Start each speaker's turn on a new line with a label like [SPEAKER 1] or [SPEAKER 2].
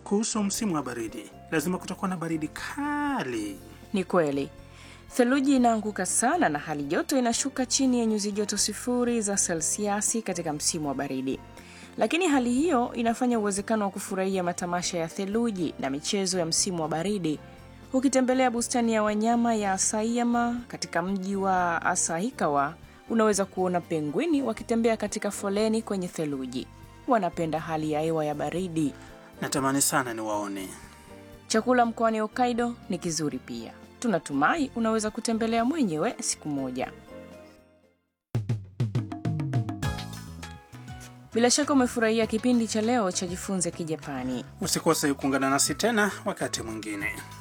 [SPEAKER 1] Kuhusu msimu wa baridi, lazima kutakuwa na baridi kali.
[SPEAKER 2] Ni kweli, theluji inaanguka sana na hali joto inashuka chini ya nyuzi joto sifuri za selsiasi katika msimu wa baridi. Lakini hali hiyo inafanya uwezekano wa kufurahia matamasha ya theluji na michezo ya msimu wa baridi. Ukitembelea bustani ya wanyama ya Asayama katika mji wa Asahikawa, unaweza kuona pengwini wakitembea katika foleni kwenye theluji. Wanapenda hali ya hewa ya baridi.
[SPEAKER 1] Natamani sana niwaone.
[SPEAKER 2] Chakula mkoani Hokkaido ni kizuri pia. Tunatumai unaweza kutembelea mwenyewe siku moja. Bila shaka umefurahia kipindi cha leo cha Jifunze Kijapani.
[SPEAKER 1] Usikose kuungana nasi tena wakati mwingine.